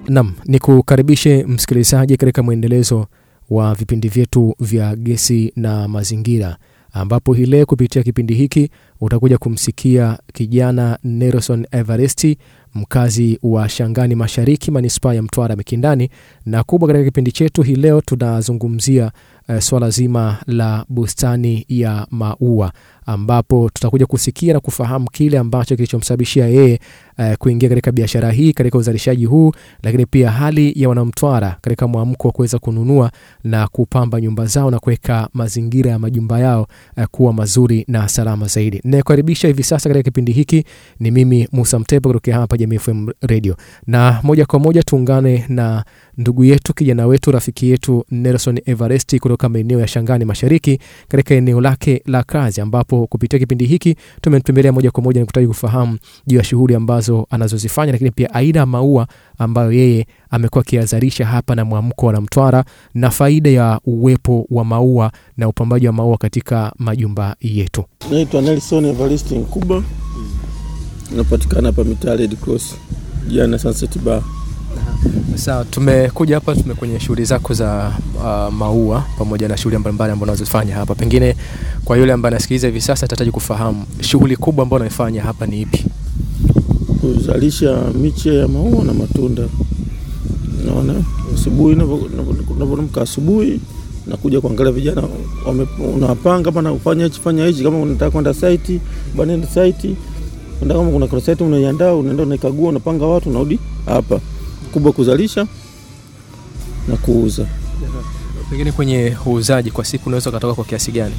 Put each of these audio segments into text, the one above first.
Nam ni kukaribishe msikilizaji katika mwendelezo wa vipindi vyetu vya gesi na mazingira, ambapo hii leo kupitia kipindi hiki utakuja kumsikia kijana Nelson Everesti, mkazi wa Shangani Mashariki, manispaa ya Mtwara Mikindani. Na kubwa katika kipindi chetu hii leo tunazungumzia uh, swala zima la bustani ya maua, ambapo tutakuja kusikia na kufahamu kile ambacho kilichomsababishia yeye uh, kuingia katika biashara hii, katika uzalishaji huu, lakini pia hali ya wanamtwara katika mwamko wa kuweza kununua na kupamba nyumba zao na kuweka mazingira ya majumba yao uh, kuwa mazuri na salama zaidi. Ninayekaribisha hivi sasa katika kipindi hiki ni mimi Musa Mtepa kutokea hapa Jamii FM Radio, na moja kwa moja tuungane na ndugu yetu kijana wetu rafiki yetu Nelson Everesti kutoka maeneo ya Shangani Mashariki katika eneo lake la kazi, ambapo kupitia kipindi hiki tumetembelea moja kwa moja na kutaka kufahamu juu ya shughuli ambazo anazozifanya, lakini pia aina ya maua ambayo yeye amekuwa akiazalisha hapa na mwamko wa Mtwara na faida ya uwepo wa maua na upambaji wa maua katika majumba yetu. Naitwa Nelson Evaristi Nkuba, napatikana hapa mitaa Red Cross jana Sunset Bar. Sawa, tumekuja hapa tume kwenye shughuli zako za uh, maua pamoja na shughuli mbalimbali ambazo unazofanya hapa. Pengine kwa yule ambaye anasikiliza hivi sasa atahitaji kufahamu shughuli kubwa ambayo unaifanya hapa ni ipi? Kuzalisha miche ya maua na matunda. Naona asubuhi navyoamka asubuhi nakuja kuangalia vijana unawapanga bana, ufanya hichi fanya hichi, kama unataka kwenda site bana, nenda site Nda kama kuna kuna site unaiandaa, unaenda unaikagua, unapanga watu, unarudi hapa kubwa kuzalisha na kuuza. Pengine kwenye uuzaji kwa siku unaweza ukatoka kwa kiasi gani?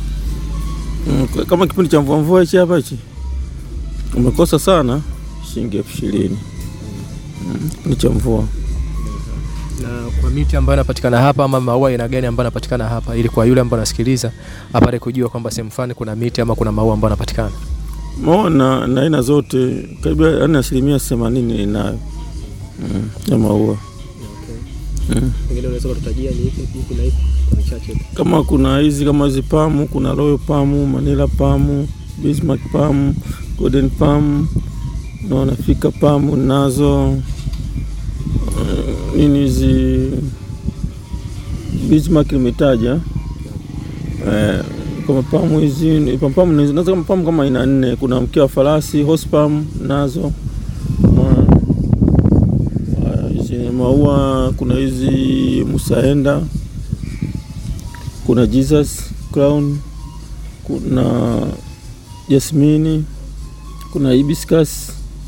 Mm, kama kipindi cha mvua mvua hichi hapa hichi umekosa sana, shilingi elfu ishirini mm, kipindi cha mvua. Na kwa miti ambayo inapatikana hapa ama maua aina gani ambayo yanapatikana hapa, ili kwa yule ambaye anasikiliza apate kujua kwamba sehemu fulani kuna miti ama kuna maua ambayo yanapatikana maua na na aina zote karibu yani asilimia themanini inayo mm, ya maua mm. Pengine unaweza kututajia ni ipi ipi na ipi kwa michache? Kama kuna hizi kama hizi pamu, kuna royal pamu, manila pamu, bismarck pamu, golden pamu, naona fika pamu nazo uh, nini hizi bismarck limetaja uh, kama pamu hizi pamu nazo kama pamu kama aina nne. Kuna mkia wa farasi horse palm nazo hizi maua. Kuna hizi musaenda, kuna Jesus crown, kuna jasmini, kuna hibiscus,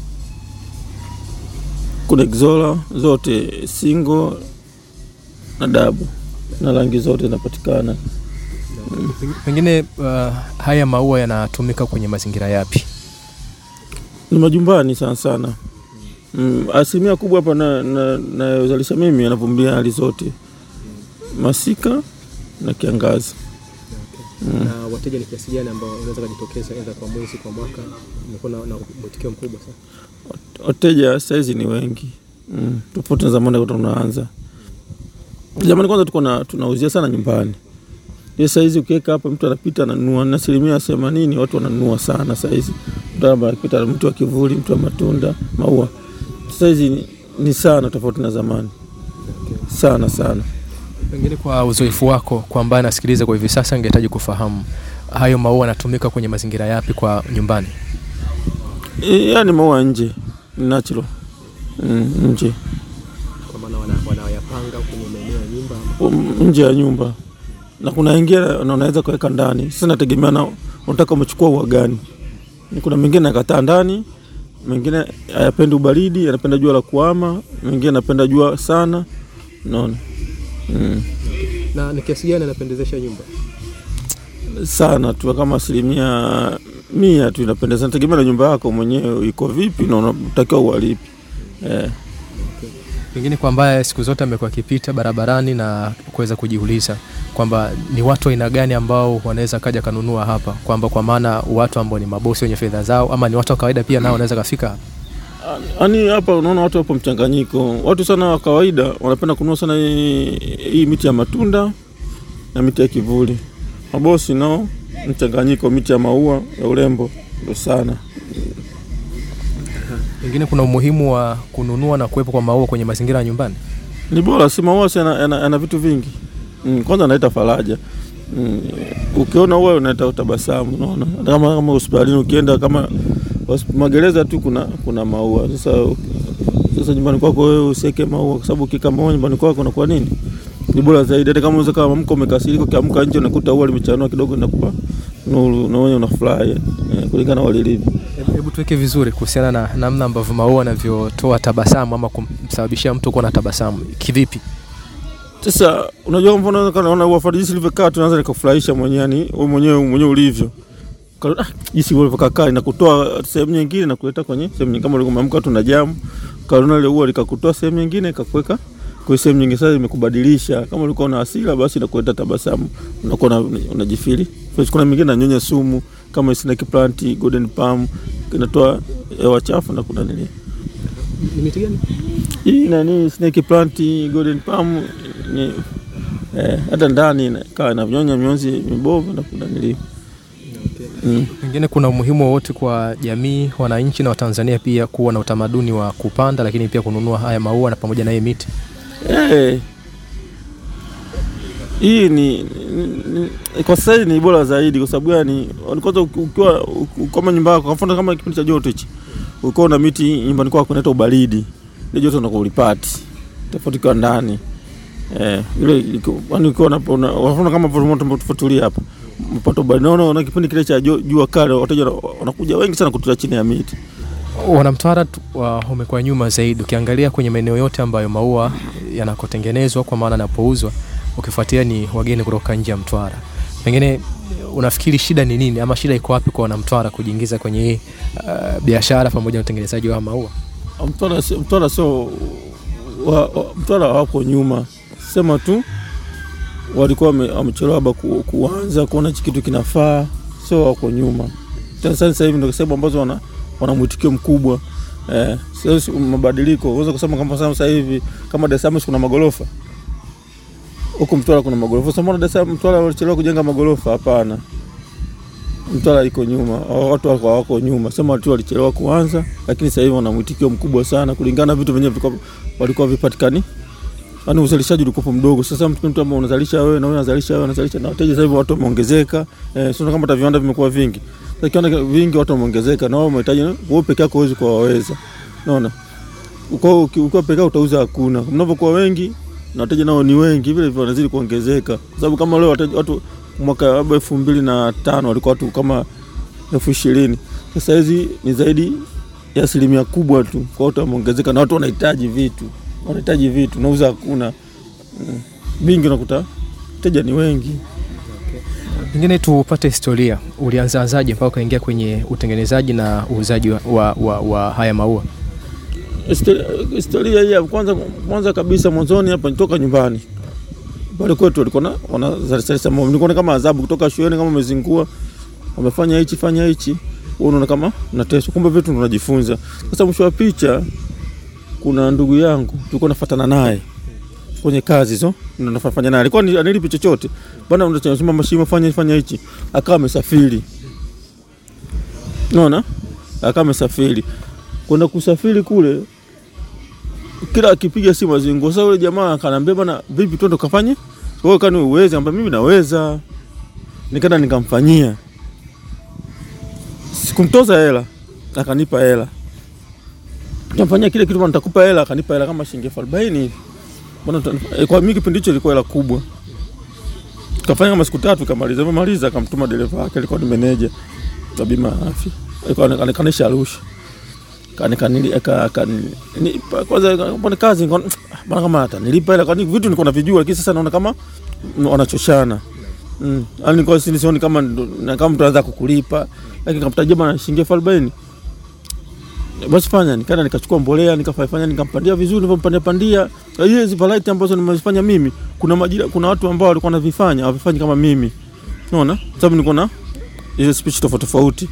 kuna exola, zote single na dabu na rangi zote zinapatikana. Pengine uh, haya maua yanatumika kwenye mazingira yapi? Ni majumbani sana sana. Mm, asilimia kubwa hapa nayozalisha na, na mimi anavumilia hali zote, masika na kiangazi. Okay. Mm. Na wateja ni kiasi gani ambao unaweza kujitokeza aidha kwa mwezi, kwa mwaka? Umekuwa na mwitikio mkubwa sana. Wateja saizi ni wengi mm, tofauti na zamani tunaanza. Zamani kwanza tuko tunauzia sana nyumbani hiyo saizi ukiweka hapa mtu anapita ananunua, na asilimia themanini watu wananunua sana saizi. Mtu anapita, mtu wa kivuli, mtu wa matunda, maua, saizi ni, ni sana tofauti na zamani. Okay. Sana sana. Pengine kwa uzoefu wako, kwa ambaye anasikiliza kwa hivi sasa, angehitaji kufahamu hayo maua yanatumika kwenye mazingira yapi kwa nyumbani? E, yani maua nje, natural mm, nje, kwa maana wanayapanga kwenye maeneo ya nyumba, nje ya nyumba na kuna wengine unaweza kuweka ndani. Sasa nategemea na unataka umechukua ua gani. Kuna mengine nakataa ndani, mengine hayapendi ubaridi, anapenda jua la kuama, mengine anapenda jua sana, unaona mm. Na ni kiasi gani anapendezesha nyumba? Sana tu kama asilimia mia tu inapendeza, nategemea na nyumba yako mwenyewe iko vipi na unatakiwa uhalipi eh. Pengine kwa ambaye siku zote amekuwa akipita barabarani na kuweza kujiuliza kwamba ni watu aina gani ambao wanaweza kaja kanunua hapa, kwamba kwa maana watu ambao ni mabosi wenye fedha zao, ama ni watu wa kawaida pia nao wanaweza kafika hapa. Yaani hapa unaona watu wapo mchanganyiko. Watu sana wa kawaida wanapenda kununua sana hii, hii miti ya matunda na miti ya kivuli. Mabosi nao mchanganyiko, miti ya maua ya urembo ndio sana. Pengine kuna umuhimu wa kununua na kuwepo kwa maua kwenye mazingira ya nyumbani. Ni bora, si maua si yana, yana, yana vitu vingi mm, kwanza analeta faraja mm, ukiona ua unaleta utabasamu, unaona Hata kama kama hospitalini ukienda kama hosp- magereza tu kuna kuna maua. Sasa sasa nyumbani kwako wewe usiweke maua, kwa sababu ukiweka maua nyumbani kwako unakuwa nini, ni bora zaidi. Hata kama unaweza kama mko umekasirika, ukiamka nje unakuta ua limechanua kidogo, inakupa nuru, unaona unafurahi eh, kulingana na walilivyo. Hebu- Hebu tuweke vizuri kuhusiana na namna ambavyo maua yanavyotoa tabasamu ama kumsababishia mtu kuwa na tabasamu kivipi? Sasa unajua, kwa mfano kana unaona ua jinsi ilivyokaa, tunaanza nikafurahisha mwenyewe, yani wewe mwenyewe mwenyewe ulivyo Kana, ah, jinsi ulivyokaa inakutoa sehemu nyingine na kuleta kwenye sehemu nyingine. Kama ulikuwa umeamka tu na jamu, kaona ile ua likakutoa sehemu nyingine ikakuweka kwa sehemu nyingine, sasa imekubadilisha. Kama ulikuwa una hasira, basi inakuleta tabasamu, unakuwa una- unajifili fresh. Kuna mingine nanyonya sumu kama snake plant, golden palm, inatoa hewa chafu na kuna nini Ni miti gani? hii nani snake plant golden palm ni eh, hata ndani kaa na vinyonya mionzi mibovu na kuna nili mm. Pengine kuna umuhimu wowote kwa jamii, wananchi na Watanzania pia kuwa na utamaduni wa kupanda, lakini pia kununua haya maua na pamoja na hii miti. eh, hii ni, ni, ni kwa sasa hivi ni bora zaidi kwa sababu gani? Kwanza uki- ukiwa uki- kama nyumba yako, kwa mfano kama kipindi cha joto hichi, ukiwa na miti nyumbani kwako inaleta ubaridi, ile joto unakuwa ulipati tofauti kwa ndani eh, ile iko- yaani ukiwa na una- kwa mfano kama moto tufuatulia hapa mpata ubaridi, naona na kipindi kile cha jo- jua kali, wateja wana- wanakuja wengi sana kutulia chini ya miti. Wanamtwara tu- wa- umekuwa nyuma zaidi, ukiangalia kwenye maeneo yote ambayo maua yanakotengenezwa kwa maana yanapouzwa, ukifuatia ni wageni kutoka nje ya Mtwara. Pengine unafikiri shida ni nini, ama shida iko wapi kwa wanamtwara kujiingiza kwenye hii uh, biashara pamoja na utengenezaji wa maua? Mtwara sio Mtwara sio wa, wa, Mtwara wako nyuma, sema tu walikuwa wame- wamechelewa labda ku, kuanza kuona hichi kitu kinafaa, sio wako nyuma. Tena sasa hivi ndio sehemu ambazo wana, wana mwitikio mkubwa eh, sio si- mabadiliko. Unaweza kusema kama sasa hivi kama Dar es Salaam si kuna magorofa huku Mtwara kuna magorofa. Sasa mbona Dar es Salaam Mtwara walichelewa kujenga magorofa? Hapana, Mtwara iko nyuma, hao watu wako wako nyuma, sema tu walichelewa kuanza, lakini sasa hivi wana mwitikio mkubwa sana kulingana na vitu vyenyewe vilikuwa walikuwa vipatikani, yaani uzalishaji ulikuwa mdogo. Sasa mtu mtu ambao unazalisha wewe na wewe unazalisha wewe unazalisha na wateja, sasa hivi watu wameongezeka, eh, sio kama hata viwanda vimekuwa vingi. Sasa kiwanda vingi watu wameongezeka, na wao wanahitaji wewe peke yako huwezi kuwaweza, unaona. Uko ukiwa peke yako utauza hakuna. Mnapokuwa wengi na wateja nao ni wengi, vile vile wanazidi kuongezeka, kwa sababu kama leo wateja watu mwaka labda elfu mbili na tano walikuwa watu kama elfu ishirini sasa hizi ni zaidi ya asilimia kubwa tu, kwa watu wameongezeka na watu wanahitaji vitu, wanahitaji vitu, nauza hakuna mm. vingi, unakuta wateja ni wengi. Pengine tupate historia, ulianzaanzaje mpaka ukaingia kwenye utengenezaji na uuzaji wa, wa, wa, wa haya maua? Historia, historia hii ya kwanza kwanza kabisa mwanzoni hapa nitoka nyumbani pale kwetu walikuwa na wanazalisha maua, nilikuwa kama adhabu kutoka shuleni, kama umezingua wamefanya hichi fanya hichi, wewe unaona kama unateswa, kumbe vitu tunajifunza. Sasa mwisho wa picha, kuna ndugu yangu tulikuwa nafuatana naye kwenye kazi hizo, ndio nafanya naye, alikuwa ni- anilipi chochote bana, unasema mashimo fanya fanya hichi, akawa amesafiri, unaona, akawa amesafiri kwenda kusafiri kule, kila akipiga simu azingo. Sasa yule jamaa akaniambia bana, vipi twende kafanye wewe, kani uweze? Ambia mimi naweza, nikaenda nikamfanyia, sikumtoza hela, akanipa hela, nikamfanyia kile kitu bana, nitakupa hela. Akanipa hela kama shilingi elfu arobaini hivi bana, uta- eh, kwa mimi kipindi hicho ilikuwa hela kubwa. Kafanya kama siku tatu, kamaliza maliza, akamtuma dereva wake, alikuwa ni meneja wa bima ya afya, alikuwa anikanisha Arusha kanikanili kwanza pone kazi nikaona, "Ah, bana kama hata nilipa hela kwani vitu nilikuwa navijua, lakini sasa naona kama mm, wanachoshana mm. Yani nilikuwa si- sioni kama ndo- na kama mtu anaweza kukulipa, lakini kamtajia bana shilingi elfu arobaini basi fanya, nikaenda nikachukua mbolea nikafanya nikampandia vizuri, nilivyopandia pandia hiyo hizi variety ambazo nimezifanya mimi, kuna majira, kuna watu ambao walikuwa wanavifanya hawavifanyi kama mimi, unaona, sababu nilikuwa na ile speech tofauti tofauti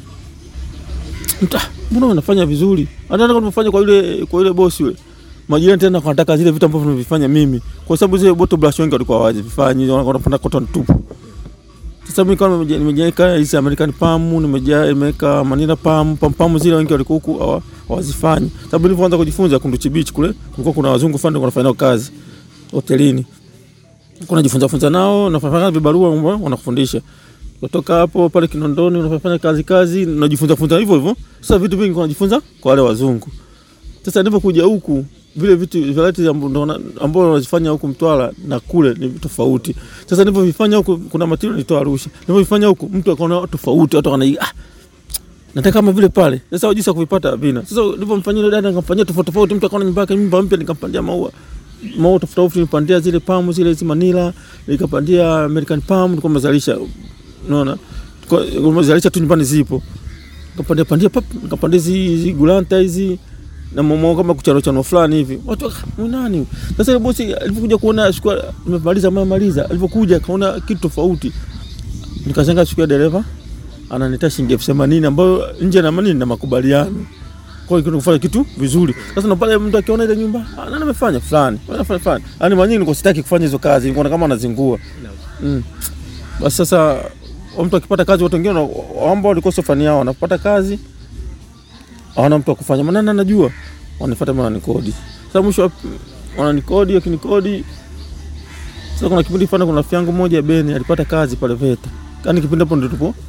Mta, mbona unafanya vizuri? Hata kama unafanya kwa yule kwa yule bosi yule. Majirani tena wanataka zile vitu ambavyo nimevifanya mimi. Kwa sababu zile bottle brush wengi walikuwa hawajavifanya, wanapanda cotton tupu. Sasa Sasa mimi kama nimeje- nimejaweka hizi American Palm, nimeja- nimeweka Manila Palm, Palm Palm zile wengi walikuwa huku hawa- hawazifanyi. Sababu nilipoanza kujifunza Kunduchi Beach kule, kulikuwa kuna wazungu fulani wanafanya nao kazi hotelini. Kuna jifunza funza nao, nafanya vibarua ambao wanakufundisha. Kutoka hapo pale Kinondoni unafanya kazi kazi, unajifunza funza hivyo hivyo. Sasa vitu vingi unajifunza kwa wale wazungu. Sasa nilipokuja huku vile vitu varieties ambao ndo wana- ambao wanazifanya huku Mtwara na kule ni tofauti. Sasa nilipovifanya huku kuna material nilitoa Arusha. Nilipovifanya huku mtu akaona tofauti, watu wanaona ah nataka kama vile pale. Sasa jinsi ya kuvipata vina. Sasa nilipomfanyia yule dada nikamfanyia tofauti tofauti, mtu akaona nyumba yake nyumba mpya nikampandia maua. Maua tofauti tofauti nipandia zile palm zile hizi Manila, nikapandia American palm nilikuwa nimezalisha. Unaona? Kwa nimezalisha tu nyumbani zipo. Nikapandia pandia pap, nikapandia hizi hizi gulanta hizi na mamo kama kuchano chano fulani hivi. Watu waka, "Huyu nani? huyu?" Sasa ile bosi alipokuja kuona shukua nimemaliza mama maliza, alipokuja kaona kitu tofauti. Nikashangaa siku ya dereva ananiita shilingi elfu themanini ambayo nje na manini na makubaliano. Kwa hiyo kufanya kitu vizuri. Sasa na pale mtu akiona ile nyumba, ah, nani amefanya fulani, anafanya fulani. Yaani mara nyingi nilikuwa sitaki kufanya hizo kazi, nilikuwa kama anazingua. Mm. Basi sasa wa mtu akipata kazi, watu wengine wana- ambao walikuwa sio fani yao wanapata kazi, hawana mtu wa kufanya, maana nani anajua, wanifuata mimi wananikodi. Sasa mwisho wa- wananikodi, wakinikodi sasa kuna kipindi fulani, kuna rafiki yangu mmoja Beni alipata kazi pale VETA, yaani kipindi hapo ndio tupo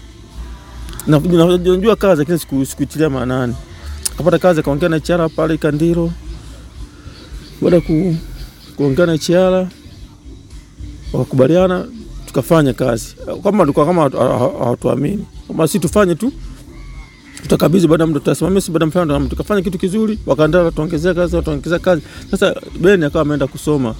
na na- najua kazi lakini siku sikuitilia maanani. Akapata kazi akaongea na HR pale Kandiro. Baada ya ku, kuongea na HR wakakubaliana tukafanya kazi. Kama tulikuwa kama hatu- ha- ha- hawatuamini. Kama si tufanye tu tutakabidhi baada ya muda tutasimamia si baada ya mfano tukafanya kitu kizuri wakaandaa tuongezea kazi tuongezea kazi. Sasa Ben akawa ameenda kusoma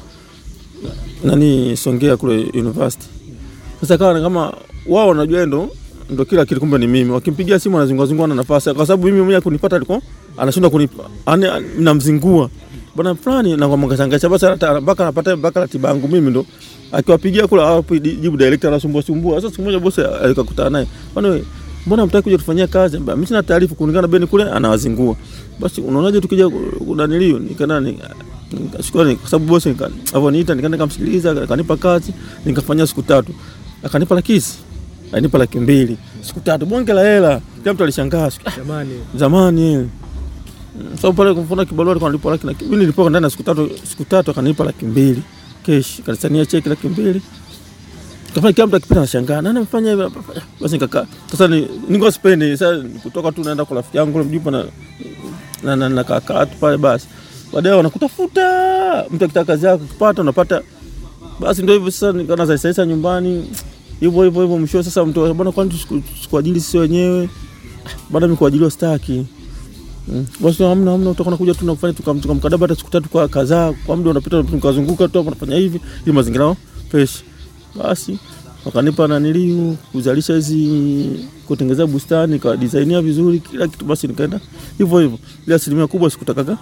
nani Songea kule university. Sasa kawa kama wao wanajua ndo ndo kila kitu, kumbe ni mimi. Wakimpigia simu anazungua zungua na nafasi, kwa sababu mimi mwenyewe kunipata alikuwa anashindwa kunipa, yani namzingua bwana fulani, na kwa mkashangacha basi, hata mpaka anapata mpaka ratiba yangu mimi ndo akiwapigia kula hapo jibu director anasumbua sumbua. Sasa siku moja bosi alikakutana naye, bwana wewe, mbona mtaki kuja tufanyia kazi? Mbona mimi sina taarifa kulingana na Beni kule anawazingua. Basi unaonaje tukija kunanilio nikana ni shukrani kwa sababu bosi nika- alivyoniita nikaenda nikamsikiliza, akanipa kazi, nikafanya siku tatu, akanipa lakisi alinipa laki mbili siku tatu, bonge la hela. Kila mtu alishangaa siku- ah, Jamani, zamani ile. Mm, sababu pale kumfuna kibarua alikuwa analipa laki na mimi nilipoka ndani ya siku tatu, siku tatu akanipa laki mbili kesh, kanisania cheki laki mbili kafanya kila mtu akipita anashangaa nani amefanya hivyo basi nikakaa sasa ni niko sipendi sasa kutoka tu naenda kwa rafiki yangu ule mjupa na na, na, na kakaa tu pale basi baadaye wanakutafuta mtu akitaka kazi yako ukipata unapata basi ndio hivyo sasa nikaanza sasa sasa nyumbani hivyo hivyo hivyo mwisho sasa mtu bwana kwani tusiku- tusikuajili sisi wenyewe bado mimi kuajiliwa staki Mm. Basi hamna hamna, utakuwa kuja tu na kufanya tukam- tukamkadaba hata siku tatu kwa kadhaa, kwa muda unapita tukazunguka tu hapo nafanya hivi ili mazingira yao fresh. Basi wakanipa naniliu kuzalisha hizi kutengeneza bustani kwa designia vizuri kila kitu, basi nikaenda hivyo hivyo, ile asilimia kubwa sikutakaga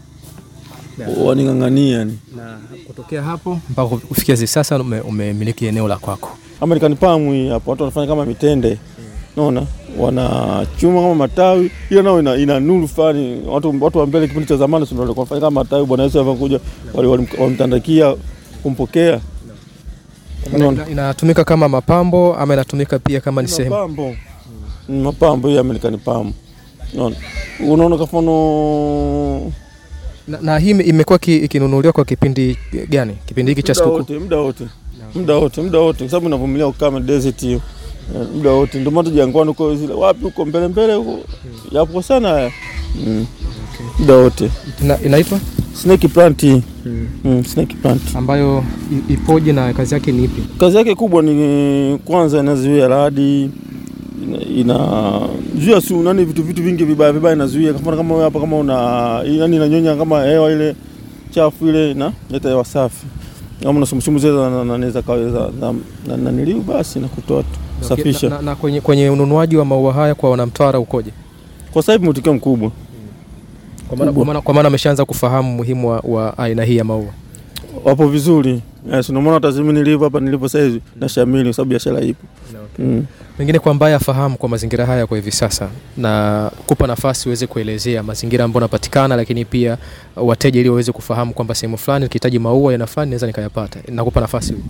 waning'ang'ania yani. na kutokea hapo mpaka kufikia hivi sasa ume- umemiliki eneo la kwako. American Palm hii hapo watu wanafanya kama mitende. Naona wanachuma kama matawi. Hiyo nao ina, ina nuru fulani. Watu watu wa mbele kipindi cha zamani sio walikuwa wanafanya kama matawi Bwana Yesu alivyokuja wali- wali- walimtandakia kumpokea. Unaona? Ina- Inatumika kama mapambo ama inatumika pia kama ni sehemu Mapambo. Mm, Mapambo hii American Palm. Unaona? Unaona kwa mfano na, na hii ime- imekuwa ki- ikinunuliwa kwa kipindi gani? Kipindi hiki cha muda sikukuu? wote, muda wote. Muda wote, muda wote kwa sababu inavumilia ukame desert hiyo. Eh, Muda wote ndio maana jangwani huko zile wapi huko mbele mbele huko yapo sana haya. Mm. Muda wote. Ina, inaitwa Snake plant hii. Mm, snake plant. ambayo i- ipoje na kazi yake ni ipi? Kazi yake kubwa ni kwanza inazuia radi ina, inazuia su nani vitu vitu vingi vibaya vibaya inazuia kwa mfano kama wewe hapa kama una yani inanyonya kama hewa ile chafu ile na leta hewa safi kama unasumusumu zile na na naweza kaweza na na na niliu basi na kutoa tu safisha Na, na, na kwenye, kwenye ununuaji wa maua haya kwa wanamtwara ukoje? kwa sasa hivi mwitikio mkubwa Kwa maana- Kubwa. kwa maana kwa maana ameshaanza kufahamu umuhimu wa, wa aina hii ya maua. wapo vizuri yes, ndio maana hata mimi nilivyo hapa nilipo sasa hivi na shamili kwa sababu biashara ipo mm. Pengine kwa ambaye afahamu kwa mazingira haya kwa hivi sasa, na kupa nafasi uweze kuelezea mazingira ambayo unapatikana, lakini pia wateja ili waweze kufahamu kwamba sehemu fulani nikihitaji maua ya aina fulani naweza nikayapata. Nakupa nafasi.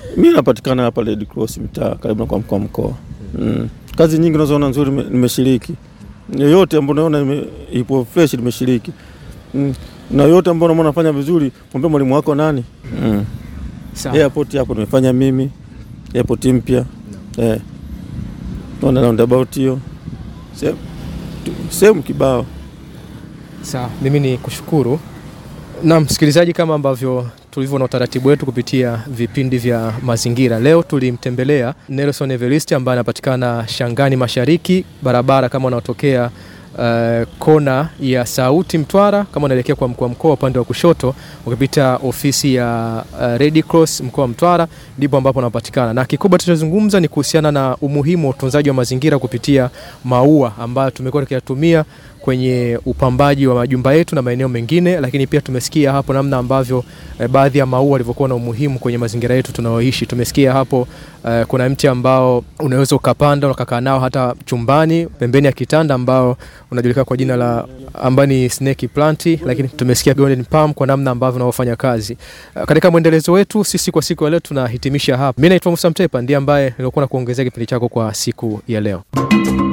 Mi napatikana hapa Red Cross mtaa karibu na kwa mkoa mkoa. Mm. Kazi nyingi unazoona nzuri nime- nimeshiriki, yoyote ambayo unaona ime- ipo fresh nimeshiriki. Mm. Na yoyote ambayo unaona nafanya vizuri, mwambie mwalimu wako nani. Mm. Sawa. Airport hapo nimefanya mimi, airport mpya eh, naona roundabout hiyo sehemu sehemu kibao. Sawa, mimi ni kushukuru. Na msikilizaji, kama ambavyo tulivyo na utaratibu wetu kupitia vipindi vya mazingira, leo tulimtembelea Nelson Evarist ambaye anapatikana Shangani Mashariki, barabara kama unaotokea uh, kona ya Sauti Mtwara, kama unaelekea kwa mkoa mkoa upande wa kushoto, ukipita ofisi ya uh, Red Cross mkoa wa Mtwara, ndipo ambapo anapatikana, na kikubwa tutazungumza ni kuhusiana na umuhimu wa utunzaji wa mazingira kupitia maua ambayo tumekuwa tukiyatumia kwenye upambaji wa majumba yetu na maeneo mengine, lakini pia tumesikia hapo namna ambavyo eh, baadhi ya maua yalivyokuwa na umuhimu kwenye mazingira yetu tunayoishi. Tumesikia hapo eh, kuna mti ambao unaweza ukapanda ukakaa nao hata chumbani pembeni ya kitanda ambao unajulikana kwa jina la ambayo ni snake plant, lakini tumesikia golden palm kwa namna ambavyo unavyofanya kazi. Eh, katika mwendelezo wetu sisi kwa siku ya leo tunahitimisha hapa. Mimi naitwa Musa Mtepa, ndiye ambaye nilikuwa na kuongezea kipindi chako kwa siku ya leo.